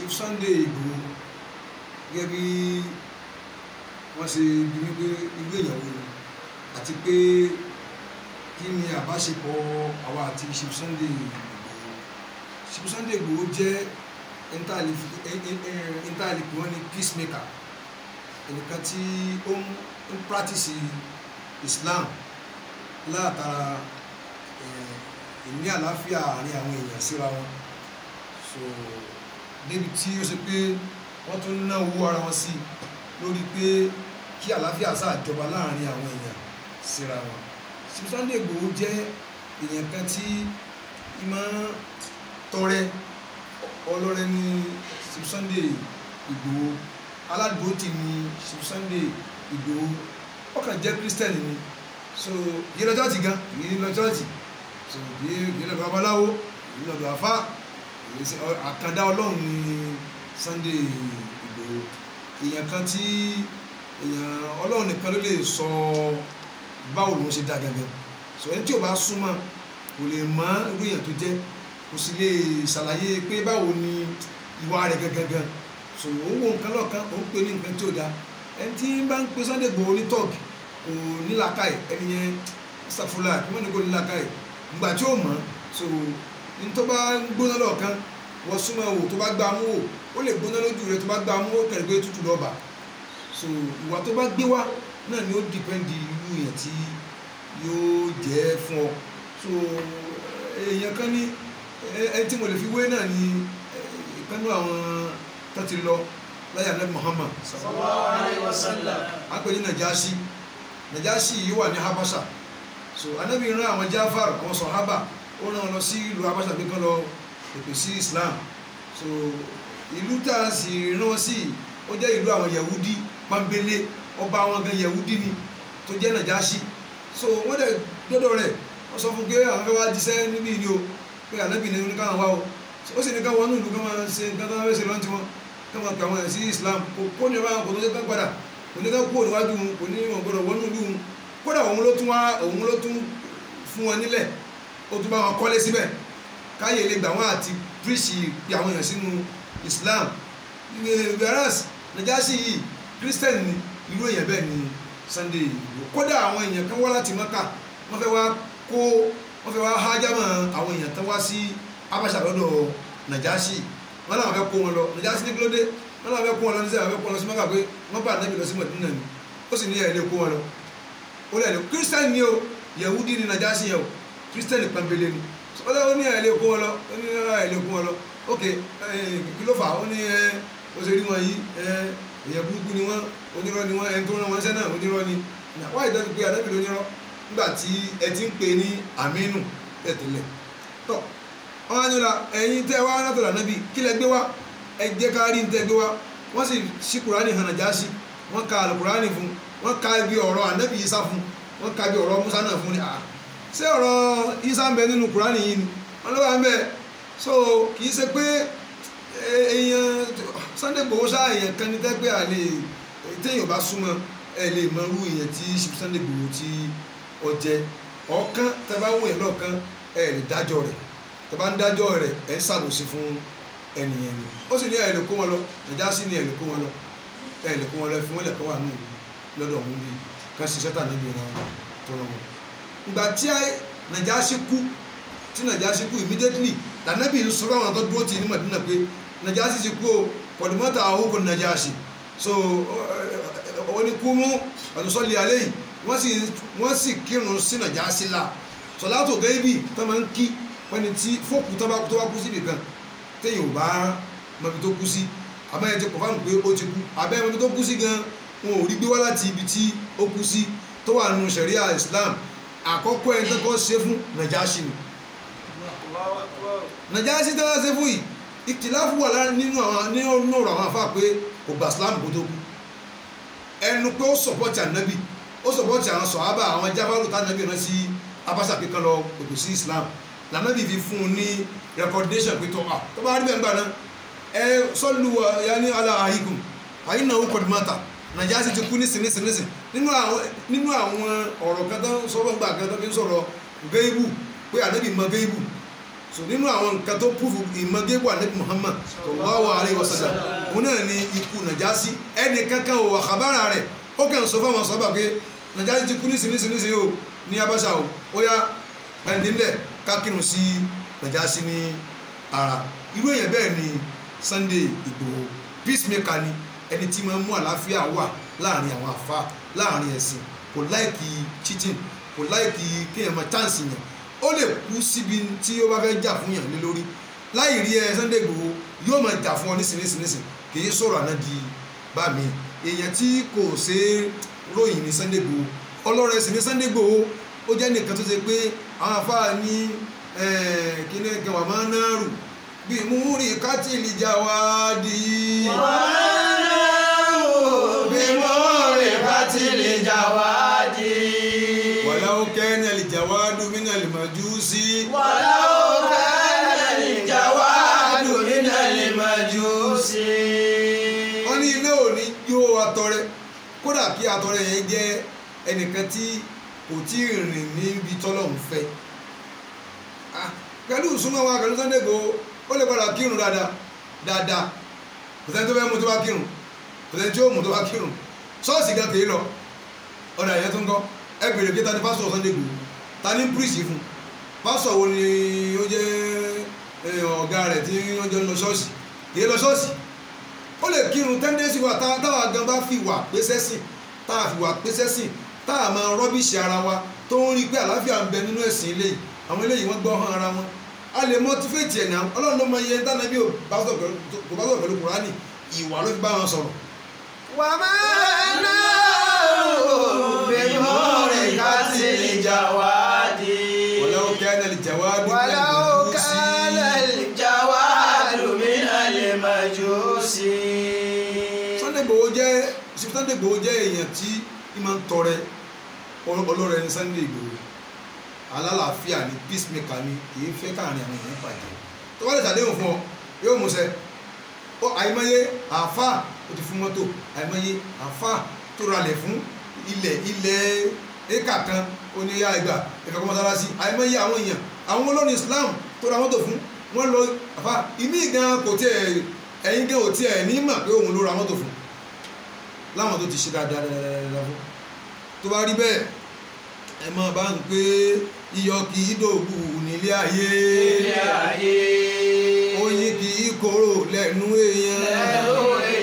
Chief Sunday Igboho gẹ́gẹ́ bí wọ́n ṣe bí wípé ilé ìyàwó ni àti pé kí ni àbáṣepọ̀ àwa àti Chief Sunday Igboho Chief Sunday Igboho jẹ́ intanet wọn ni peacemaker ẹnìkan tí ó ń practice Islam látara ìní àlàáfíà àárín àwọn èèyàn síra wọn so débi tí ó ṣe pé wọ́n tún ná owó ara wọn sí lórí pé kí àlàáfíà sáà jọba láàárín àwọn èèyàn síra wọn Chief Sunday Igboho jẹ́ èèyàn kan tí ìmọ̀ tọrẹ ọlọ́rẹ ní Chief Sunday Igboho aládùúgbò ní Chief Sunday Igboho ọkàn jẹ́ Christian ni so yìí lọ chọ́ọ̀chì gan yìí lọ chọ́ọ̀chì so yìí lọ babaláwo yìí lọ àfá àkàndá ọlọ́run ní Sunday Igboho èèyàn kan tí èèyàn ọlọ́run nìkan ló lè sọ báwo lòun ṣe dá gẹ́gẹ́ so ẹni tí ò bá súnmọ́ kò lè mọ irú èèyàn tó jẹ́ kò sì lè ṣàlàyé pé báwo ni ìwà rẹ̀ gẹ́gẹ́gẹ́ so òun wo nǹkan lọ́ọ̀kan òun pè ní nǹkan tí ò dáa ẹni tí bá ń pe Sunday Igboho ní tọ́ọ̀gì kò nílàkàyè ẹni yẹn sàfúlà kí wọ́n ní kò nílàkàyè ìgbà tí ó mọ̀ so ní tó bá ń gbóná lọ́ọ̀kan wọ́n súnmọ́ wò tó bá gbá mú wò ó lè gbóná lójú rẹ̀ tó bá gbá mú wò kẹ̀rẹ̀ pé tútù lọ́ọ̀bà so ìwà tó bá gbé wá náà ni ó dìpẹ́ndì irú yẹn tí yóò jẹ́ fún ọ so èèyàn kan ní ẹni tí mo lè fi wé náà ni ìkànnì àwọn tó ti lọ láyé anabi Muhammad sallallahu alaihi wasallam a pè ní Najashi Najashi yìí wà ní Habasha so anabi rán àwọn Jafar àwọn sọ̀hábà ó rán wọn lọ sí ìlú Habasha pé kán lọ pèpè sí Islam so ìlú tá a sì rán wọn sí ó jẹ́ ìlú àwọn Yahudi pambele ọba àwọn gan Yahudi ni tó jẹ́ Najashi so wọ́n dẹ̀ dọ́dọ̀ rẹ̀ wọ́n sọ fún pé àwọn fẹ́ wá jíṣẹ́ níbí ni o pé anabi ní oníkàwọn wá o ó sì ní ká wọnú ìlú ká máa ṣe nǹkan tó máa fẹ́ ṣe lọ́ntì wọn kama pe àwọn ẹ̀sìn Islam kò kó ní ọba kò tó ṣe kán padà kò ní ká kú òníwájú wọn kò ní wọn gbọdọ̀ wọnú ìlú wọn kódà òun ló tún wá òun ló tún fún wọn nílẹ̀ ó tún bá wọn kọ́lé síbẹ̀ káyè lè gbà wọn àti píríṣì pe àwọn èèyàn sínú Islam whereas Najashi yìí Christian ni irú èèyàn bẹ́ẹ̀ ni Sunday Igboho kódà àwọn èèyàn kan wá láti Mẹ́kà wọ́n fẹ́ wá kó wọ́n fẹ́ wá hájámọ̀ àwọn èèyàn tán wá sí Habasha lọ́dọ̀ Najashi wọn làwọn fẹ́ kó wọn lọ níjà sí ní kílódé wọn làwọn fẹ́ kó wọn lọ níṣẹ́ àwọn fẹ́ kó wọn lọ sí mọ́kà pé wọ́n bá ànábì lọ sí mọ̀dínà ni ó sì ní ẹ̀ lè kó wọn lọ ó lẹ̀ lè kírísítẹ́nì ni o yẹ̀wúdí ni nàjà sí yẹ o kírísítẹ́nì pàmbélé ni ó lẹ́ ó ní ẹ̀ lè kó wọn lọ ó ní ẹ̀ lè kó wọn lọ ok kí ló fà ó ní ẹ ó ṣe rí wọn yìí ẹ èèyàn burúkú ni wọn onírọ́ ni wọn ẹni tó rán wọn sẹ́nà onírọ́ ni wáyé dọ́tí pé ànábì lónírọ́ nígbà tí ẹ ti ń pè ní àmínú tẹ̀tẹ̀lẹ̀ tọ́ wọn á ní la ẹ̀yin tẹ́ wá látọ̀dọ̀ ànábì kí lẹ gbé wá ẹ jẹ́ ká rí ní tẹ́ gbé wá wọ́n sì ṣí kùránì hàn Nàjáṣì wọ́n ka àlùkùránì fún wọ́n ka ibi ọ̀rọ̀ ànábì Ìsá fún wọ́n ka ibi ọ̀rọ̀ Musa náà fún ni à ṣé ọ̀rọ̀ Ìsá ń bẹ nínú kùránì yìí ni wọ́n ló wà ń bẹ so kì í ṣe pé èèyàn Sunday Igboho ṣá èèyàn kan ní tẹ́gbẹ́ àlè téèyàn bá súnmọ́ ẹ lè mọ irú èèyàn tí Sunday Igboho tí ó jẹ ọ̀kan tẹ́ bá wù ẹ́ lọ́ọ̀kan ẹ lè dájọ́ rẹ̀ tó bá ń dájọ́ rẹ̀ ẹ̀ ń ṣàbòsí fún ẹnìyẹn ni ó sì ní ẹ̀ lè kó wọn lọ Nàjáṣì ní ẹ̀ lè kó wọn lọ ẹ̀ lè kó wọn lọ fún wọn lè kó wà nù lọ́dọ̀ ọ̀hún bíi kan ṣiṣẹ́ tà níbi ìran tó rọ wọn. ìgbà tí Nàjáṣì kú tí Nàjáṣì kú immediately tànàbí ń sọ fáwọn tó dúró tì ní Mádínà pé Nàjáṣì ti kú o pọ̀dùmọ́tà àhókò Nàjáṣì so wọ́n ní kú mú àtúnṣọ́lé alẹ́ yìí wọ́n sì kírun sí Nàjáṣì la sọ̀látò gẹ́bì tó máa ń kí wọ́n ní tí fóòkù tó bá tó bá kú sí nìkan téèyàn ò bá mọbi tó kú sí abẹ́yẹn ti kọ̀fáàmù pé ó ti kú abẹ́yẹn mọbi tó kú sí gan wọn ò rí gbé wá láti ibi tí ó kú sí tó wà nù sẹ̀ríà Islam àkọ́kọ́ ẹni tó kọ́ ṣe fún Nàjáṣì ni Nàjáṣì tó wá ṣe fún yìí ìtìláfù wà lára nínú àwọn nínú ọ̀rọ̀ àwọn afá pé kò gbà Islam kó tó kú ẹnu pé ó sọ̀pọ̀tì ànábì ó sọ̀pọ̀tì àwọn sọ̀hábà àwọn jáfárù tánàbì rán sí abáṣà pé kán lọ pèpè sí Islam lànàbì fi fún un ní recommendation pé tó à tó bá rí bẹ́ẹ̀ gbà náà ẹ sọ́lù ya ní ala àhígùn àyín náà ó kọ̀ dùmọ́ta Nàjáṣì ti kú nísìn nísìn nísìn nínú àwọn nínú àwọn ọ̀rọ̀ kan tó ń sọ̀rọ̀ gbà kan tó fi ń sọ̀rọ̀ géébù pé ànábì mọ géébù so nínú àwọn nǹkan tó púfù ìmọ̀gébù ànábì Muhammad sallallahu alaihi wasallam òun náà ni ikú Nàjàsí ẹnì kankan ò wà kábàrà rẹ̀ ó kàn sọ fáwọn sọ́bà pé Nàjàsí ti kú nísinsìnyí o ní Abáṣà o ó yá ẹnìdínlẹ̀ kákìrùn sí Nàjàsí ní ara irú èèyàn bẹ́ẹ̀ ni Sunday Ìgbòho peacemaker ni ẹni tí máa ń mú àlàáfíà wà láàrin àwọn àfa láàrin ẹ̀sìn kò láìkì cheating kò láìkì kéèyàn máa chance yàn ó lè kú síbi tí ó bá fẹ́ jà fún yàn lé lórí láì rí ẹ Sunday Igboho yóò máa jà fún ọ nísinsìnyí kì í sọ̀rọ̀ àná di bá mi èèyàn tí kò ṣe é ròyìn ní Sunday Igboho ọlọ́rọ̀ ẹ̀sìn ní Sunday Igboho ó jẹ́ nìkan tó ṣe pé àwọn afáà ní kíní kan wà máa ń náà rù bí múrí kátìlì jà wá di. ولو كان الجواد من المجوس ولو كان الجواد من المجوس wọ́n ní ilé òní yóò atọrẹ kódà kí atọrẹ yẹn jẹ́ ẹnìkan tí kò tí ì rìn níbi tọ́lọ́hún fẹ́ Ah, pẹ̀lú ìsúnmọ́ wa pẹ̀lú Sunday Igboho ó lè padà kírun dáadáa dáadáa kò sẹ́ni tó fẹ́ mú tó bá kírun kò sẹ́ni tí ó mú tó bá kírun ṣọ́ọ̀ṣì gan kìí lọ ọ̀dà ìyẹn tó ń kọ́ ẹ bèrè pé ta ni pásítọ̀ Sunday Igboho ta ni pírísì fún pásítọ̀ wo ni ó jẹ́ eh, ọ̀gá rẹ̀ tí wọ́n jọ ń lọ ṣọ́ọ̀ṣì kìí lọ ṣọ́ọ̀ṣì ó lè kírun tẹ́ndẹ́sì wa tá- táwa gan bá fi wà pésẹ́ sìn táwa fi wà pésẹ́ sìn táwa máa rọ́bìṣì ara wa tó ń rí i pé àlàáfíà ń bẹ nínú ẹ̀sìn eléyìí àwọn eléyìí wọ́n gbọ́ hàn ara wọn a lè mọ́tífẹ̀tì ẹ̀ náà ọlọ́run ló mọ iye ń dáná bí ò bá sọ̀rọ̀ pẹ̀lú kò bá sọ̀rọ̀ pẹ̀lú kùránì ìwà ló fi bá wọn sọ̀rọ̀. وما نار بنور الجواد ولو كان الجواد من ولو المجوس كان الجواد من المجوس Sunday Igboho jẹ́ Sunday Igboho jẹ́ èèyàn tí í máa ń tọrẹ ọlọ́rẹ ní Sunday Igboho alálàáfíà ni peacemaker ni kì í fẹ́ káàrin àwọn èèyàn bàjẹ́ tó bá lè ṣàdéhùn fún ọ yóò mú ṣẹ ó àìmọye àáfàá ó ti fún mọ́tò àìmọye àáfàá tó ralẹ̀ fún ilẹ̀ ilẹ̀ éka kan oníyà ìgbà ìfẹ́kọ́ mọ́sálásí àìmọye àwọn èèyàn àwọn olórin Islam tó ra mọ́tò fún wọ́n lọ àfà ìmí gan kò tiẹ̀ ẹ̀yin gan ò tiẹ̀ ní mà pé òun ló ra mọ́tò fún láwọn tó ti ṣe dáadáa dáadáa fún tó bá rí bẹ́ẹ̀ ẹ máa bá ń pé iyọ̀ kì í dògbù nílé ayé ilé ayé oyin kì í korò lẹ́nu èèyàn ẹ̀rọ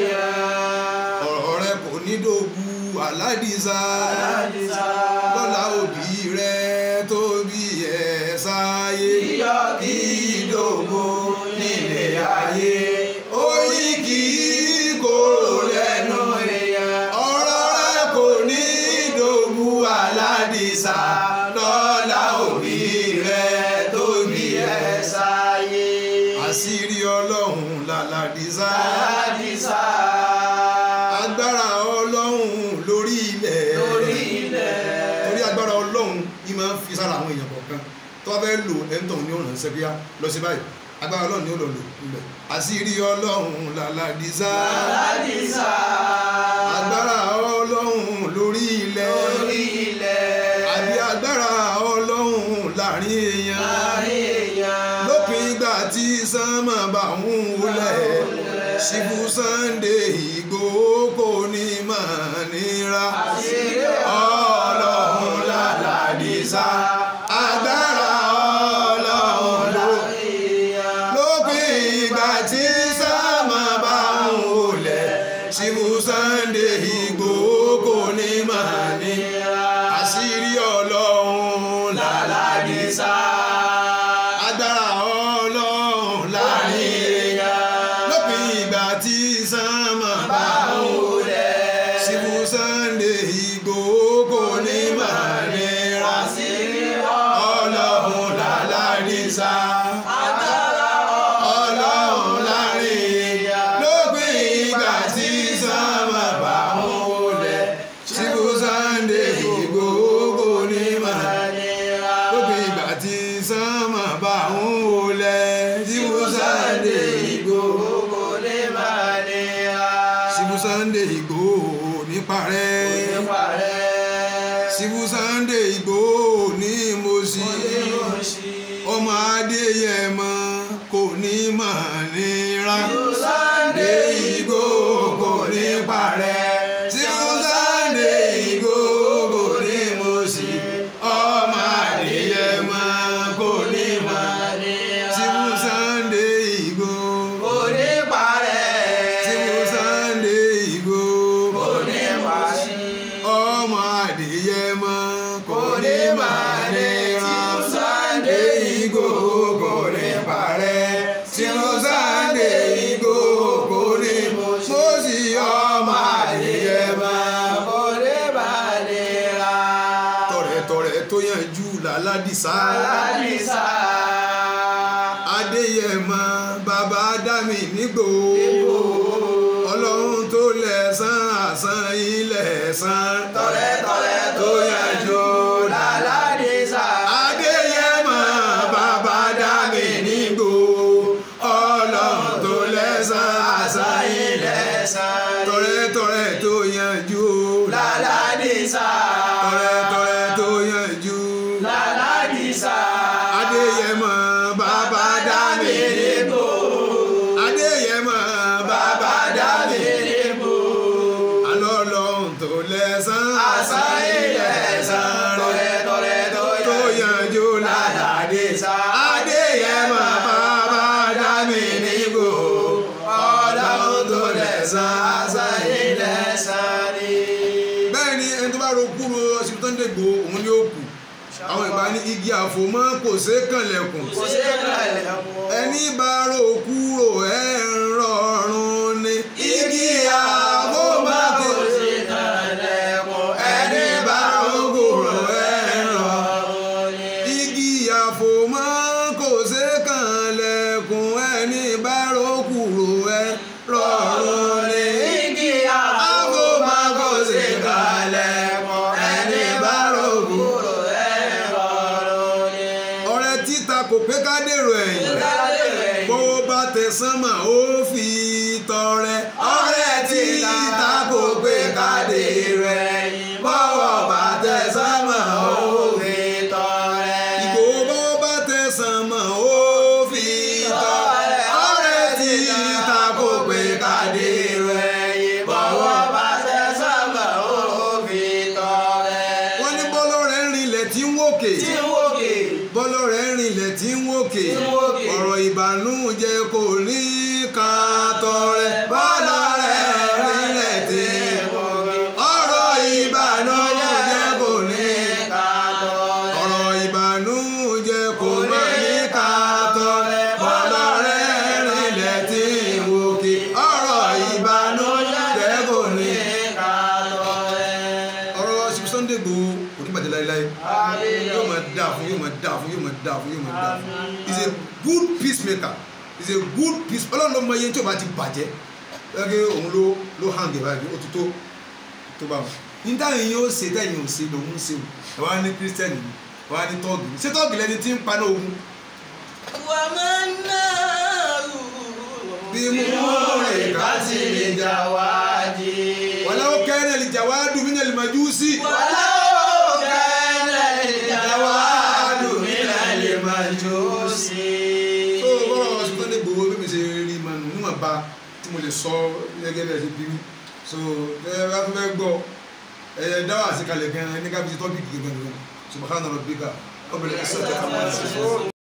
èèyàn ọ̀rọ̀ rẹ kò ní dògbù aládìsá aládìsá lọ́la òbí rẹ tó bí ẹ̀ sáyé iyọ̀ kì í dògbò nílé ayé oyin kì í korò lẹ́nu èèyàn ọ̀rọ̀ rẹ kò ní dògbù aládìsá lọ́la òbí rẹ tó bí ẹ̀ sáyé àṣírí ọlọ́run làlàdìsá aládìsá agbára ọlọ́run lórí ilẹ̀ lórí ilẹ̀ torí agbára ọlọ́run yìí máa ń fi sára àwọn èèyàn kọ̀ọ̀kan tó bá fẹ́ lò ẹ̀ńtọ̀n ní ọ̀nà ìṣẹ́bíyá lọ sí báyìí agbára ọlọ́run ni ó lọ lò níbẹ̀ àṣírí ọlọ́run làlàdìsá aládìsá agbára ọlọ́run lórí ilẹ̀ lórí ilẹ̀ àbí agbára ọlọ́run láàrin èèyàn láàrin èèyàn lópin ìgbà tí sánmà bá ń wulẹ̀ ṣíbù Sunday Igboho kò ní máa nira àṣírí ọlọ́run làlàdìsá agbára ọlọ́run ló lópin ìgbà tí sánmà bá ń wulẹ̀ ṣíbù Sunday Igboho kò ní máa nira àṣírí ọlọ́run làlàdìsá agbára ọlọ́run láàrin èèyàn lópin ìgbà tí sánmà bá ń wọlé síbú Sunday Igboho kò ní máa nira ọlọ́run làlàdìsá ọlọ́run láàrin èèyàn lópin ìgbà tí sánmà bá ń wọlé síbú Sunday Igboho kò ní máa lópin ìgbà tí sánmà bá ń wọlé síbú Sunday Igboho síbú Sunday Igboho ní parẹ́ síbú Sunday Igboho ní mọ̀sí ọmọ adé Adéyẹmọ kò ní mà nira. Sunday Igboho kò ní parẹ́. tí Sunday Igboho kò ní mo sí. ọmọ Adéyẹmọ kò ní mà nira. tí Sunday Igboho kò ní parẹ́. tí Sunday Igboho kò ní parẹ́. ọmọ Adéyẹmọ kò ní parẹ́. tí Sunday Igboho kò ní parẹ́. tí Sunday Igboho kò ní mo sí ọmọ Adéyẹmọ. kò ní balẹ̀ tọ̀rẹ̀tọ̀rẹ̀ tó yanjú làládìsá. aládìsá. Adéyẹmọ bàbá dámì nígbò. ọlọ́run tó lẹ̀san àsan ilẹ̀ san. tọ̀rẹ́tọ̀rẹ́ tó yanjú làládìsá. Adéyẹmọ bàbá dámì nígbò. ọlọ́run tó lẹ̀san àsan ilẹ̀ san. tọ̀rẹ̀tọ̀rẹ́ tó yanjú. làládìsá. tọ̀rẹ̀tọ̀rẹ̀ tó yanjú. làládìsá. Adéyẹmọ bàbá dámì nígbò. Adéyẹmọ bàbá dámì nígbò. alọ́lọ́hún tó lẹ́sàn àṣà ilẹ̀ san. tọ̀rẹ́tọ̀rẹ́ tó tó yanjú yanjú ládàá. làládìsá. Adéyẹmọ bàbá dámì nígbò. ọlọ́run tó lẹ̀san àṣà ilẹ̀ san ni. bẹ́ẹ̀ ni ẹni tó bá ro kúrò ọsibítọ́ tó ń dègbò òun ni ó kù àwọn ìgbà ní igi àfòmọ́ kò ṣe é kànlẹ̀kùn kò sí ìkàlẹ̀ mọ́. ẹni bá ro kúrò ẹ̀ ń rọrùn ni igi àfòmọ́ kò ṣe é ẹni bá ro kúrò ẹ̀ ń rọrùn igi àfòmọ́ kò ṣe é kànlẹ̀kùn ẹni bá ro kúrò ẹ̀ rọrùn ni Igi àfòmọ́ kò ṣe é kànlẹ̀kùn ẹni bá ro kúrò ọ̀rẹ́ títa kò pé ká dèrò ẹ̀yìn bó bá tẹ̀sán mà ó fi tọrẹ ọ̀rẹ́ títa kò pé ká dèrò ẹ̀yìn bọ́wọ́ bá tẹ̀sán mà ó fi ìgò bó bá tẹ̀sán mà ó fi tọrẹ ọ̀rẹ́ títa kò pé ká dèrò ẹ̀yìn bọ́wọ́ bá wọ́n ní bọ́lọ́ rẹ̀ ń rinlẹ̀ tí ń wòkè bọ́lọ́ rẹ̀ ń rinlẹ̀ tí ń wòkè Tí ń wòkè. ọ̀rọ̀ ìbànújẹ́ kò ní ká tọrẹ bọ́lọ́ rẹ̀ rinlẹ̀ tí ń wòkè ọ̀rọ̀ ìbànújẹ́ kò ní ká ọ̀rọ̀ ìbànújẹ́ kò má ní ká tọrẹ bọ́lọ́ rẹ̀ rinlẹ̀ tí ń wòkè ọ̀rọ̀ ìbànújẹ́ kò ní ká ọ̀rọ̀ Chief Sunday Igboho kò ní bàjẹ́ láéláé yóò máa dáa fún yóò máa dáa fún yóò máa dáa fún yóò máa dáa fún he is a good peacemaker he is a good peace ọlọ́run ló mọ iye tí o bá ti bàjẹ́ lọ́gẹ́ òun ló ló hàn gẹ̀ báyìí ó ti tó tó bá wọn. ní táyà yín ó ṣe tẹ̀yìn ò ṣe lòun ń ṣe o ẹ̀ wá ní kírísítẹ́nì ni ẹ̀ wá ní tọ́ọ̀gì ni ṣé tọ́ọ̀gì lẹni tí ń paná ogun bí mú rìn ká sí lè jà wàlá ó kẹ́rẹ́ lè jà wá dùn mí nà lè máa jú sí. tó bọ́rọ̀ ọ̀sùn tó lè gbowó bí mi ṣe rí ma nù níwọ̀n ba tí mo lè sọ gẹ́gẹ́ bí ẹ ṣe bí mi so ẹ bá tó fẹ́ gbọ́ ẹ dáwọ́ àṣekalẹ̀ gan-an ní kábíyèsí tọ́pìkì gan-an subhana rabbika ọbẹ̀rẹ̀ ẹ̀sẹ̀ tẹ̀ka máa ń ṣe.